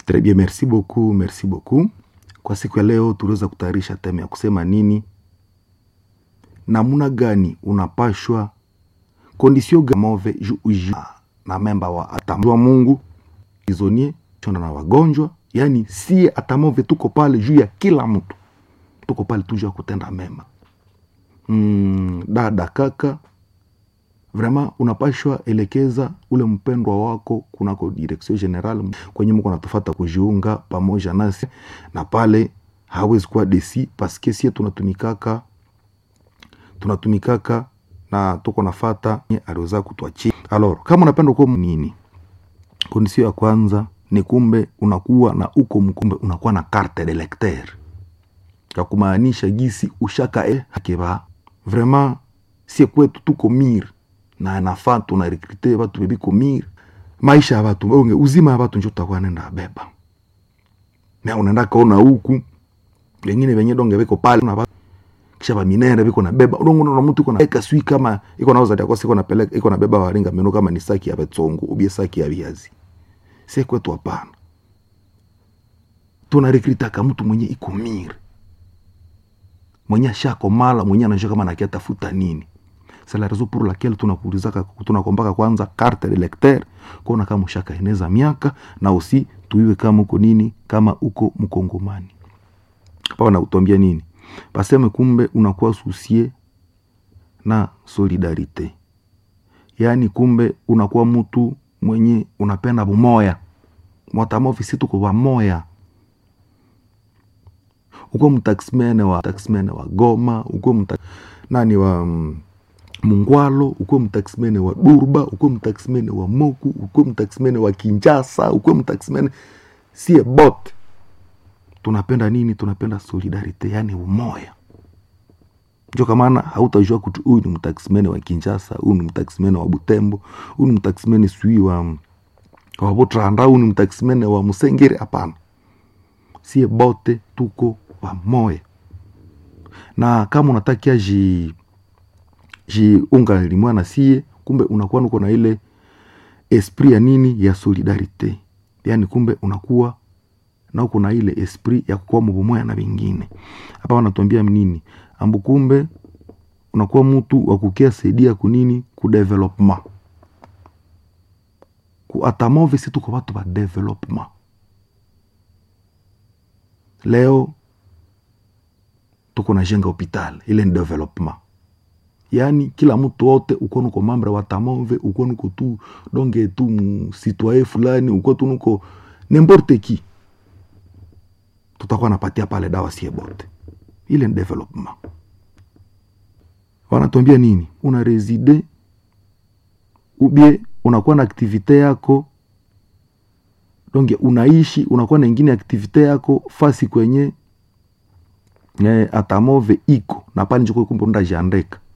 Très bien, merci beaucoup, merci beaucoup. Kwa siku ya leo tuliweza kutayarisha teme ya kusema nini, namuna gani unapashwa kondisio gamove ju uji na memba wa atamwa Mungu izonie chonda na wagonjwa, yani sie atamove tuko pale juu ya kila mtu, tuko pale tu juu ya kutenda mema. Mm, dada kaka, vraiment unapashwa elekeza ule mpendwa wako kunako direction general kwenye mko natufata kujiunga pamoja nasi, na pale hawezi kuwa desi paske sie tunatumikaka tunatumikaka na tuko nafata aliweza kutwachia. Alors, kama unapenda kuwa nini, kondisio ya kwanza ni kumbe unakuwa na uko mkumbe unakuwa na carte de lecteur ya kumaanisha gisi ushaka e hakeba vraiment sie kwetu tuko mir na nafaa tuna rekrute batu bebiko mir maisha ya batu onge uzima ya batu njo tutakuwa nenda beba na unaenda kaona huku wengine venye donge beko pale na batu kisha ba minere biko na beba udongo na mtu iko na eka sui kama iko na uzadi akosi iko na peleka iko na beba waringa meno kama ni saki ya betongo ubie saki ya viazi sie kwetu hapana tuna rekrutaka mtu mwenye iko mir mwenye ashakomala mwenye anajua kama nakia tafuta nini c'est la raison pour laquelle tunakuulizaka tunakombaka kwanza carte de lecteur kuona kama ushaka eneza miaka na usi tuiwe kama uko nini kama uko mkongomani paa nautambia nini paseme kumbe unakuwa susie na solidarite yaani kumbe unakuwa mtu mwenye unapenda bumoya mwatamovisi tuko wamoya uko mtaximene wa taximene wa Goma, uko mta, nani wa mm, Mungwalo, uko mtaximene wa Durba, uko mtaximene wa Moku, uko mtaximene wa Kinjasa, uko mtaximene sie bote tunapenda nini? Tunapenda solidarite, yani umoya. Njo kamana hautajua kutu huyu ni mtaximene wa Kinjasa, huyu ni mtaximene wa Butembo, huyu ni mtaximene sui wa wa Butranda, huyu ni mtaximene wa Musengere. Hapana, sie bote tuko pamoja na kama unatakia ji jiunga limwa na sie, kumbe unakuwa nuko na ile esprit ya nini ya solidarite, yani kumbe unakuwa na uko na ile esprit ya kukuwa mubumoya na vingine. Hapa wanatuambia nini ambu, kumbe unakuwa mtu wa kukia saidia kunini ku development ku atamove, si tuko watu ba development leo tuko na jenga hopital ile ni development yaani kila mtu wote uko nuko mambre wa tamove uko nuko tu donge tu msitwaye fulani uko tu nuko nemporte ki tutakuwa napatia pale dawa sie bote ile ni development wanatuambia nini una reside ubie unakuwa na aktivite yako donge unaishi unakuwa na ingine aktivite yako fasi kwenye eh, atamove iko na pale njoko kumbe undajiandeka